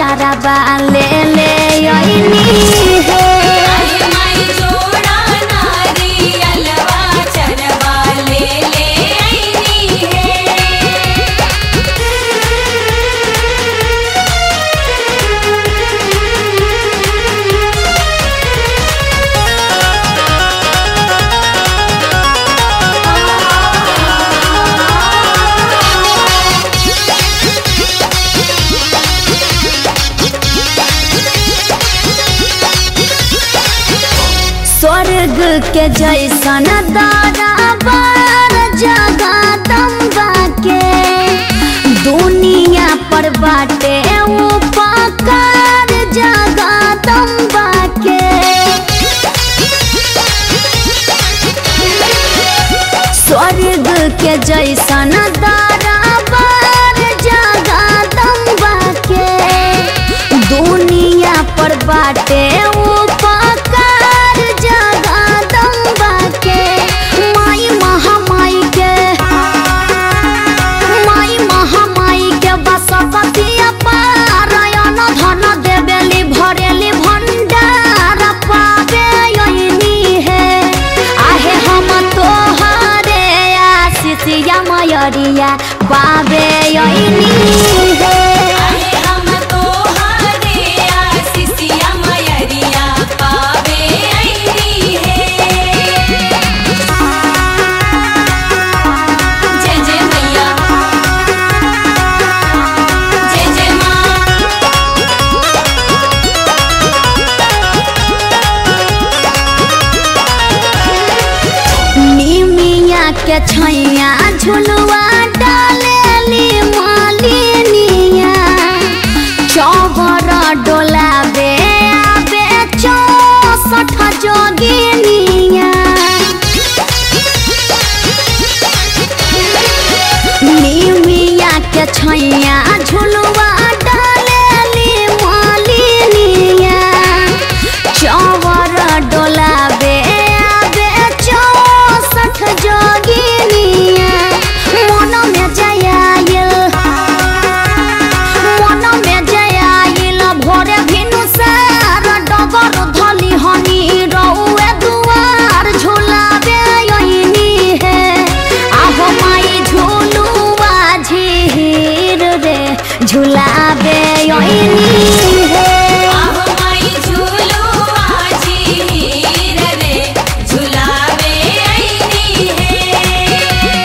चाराबा ले ले अइनी हे अरे माई जोड़ा नारियलवा चरवा ले ले आईनी है स्वर्ग के जैसन दरबार जगदम्बा के दुनिया पर बाटे उपकार जगदम्बा के स्वर्ग के जैसन दरबार जगदम्बा के दुनिया पर बाटे उपकार जगदम्बा के माई महामाई के माई महामाई के बसपति पारायण धन देवेली भरेली भंडार पावे यही है आहे हम तोहरे आशीषिया मयरिया पावे यही है अरे हम तोहरे आशीषिया मयरिया पावे आईनी है जय जय मैया जय जय माँ निमिया के छैया झुलुआ डालेली मालिनिया चौबर डोलाबे आबे चौसठ जोगिनिया निमिया के छैया झुलुआ डालेली मालिनिया चौवर डोलाबे आबे चौसठ जोगिनिया मन में जयाइल मन में जयाइल भोरे भिनु सार डगर धली हनी रउए दुआर झुलाबे यही है आहो माई झुलुआ झीर रे झुलाबे यही है आहो माई झूलुआ झीर रे झुलावे आईनी है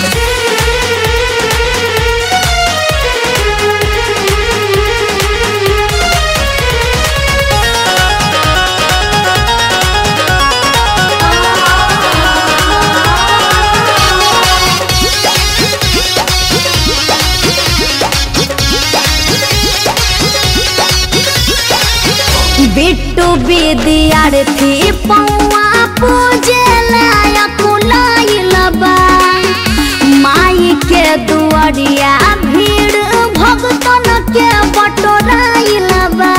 बिट्टू विद्यार्थी पौआ पूजे लायक लाइल बा माई के दुआरिया भीड़ भगतन के बटोराइल बा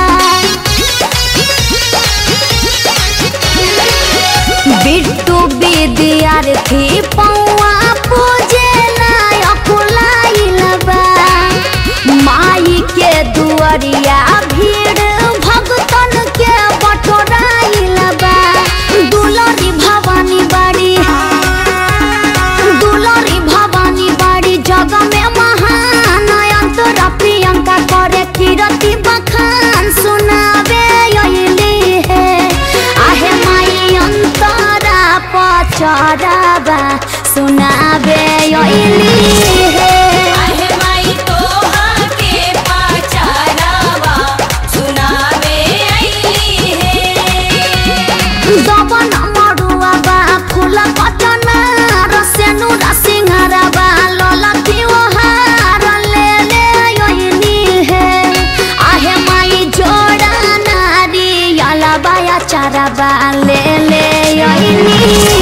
बिट्टू विद्यार्थी पौआ पूजे लायक लाइल बा माई के दुआरिया भीड़ भगतन के बटोराइल बा दुलरी भवानी बाड़ी दुलरी भवानी बाड़ी जग में महान अंतरा प्रियंका करे कीरति बखान सुनावे अइली है आहे माई अंतरा पचराबा सुनावे अइली है आहे माई तोहा के पाचारावा सुनावे आईली है दबन मरुआ बा फूल कचना रसेनु रसिंहारा बा ललकी ओहार ले ले यही है आहे माई जोड़ा नारी अला बाया चारा बा ले ले यही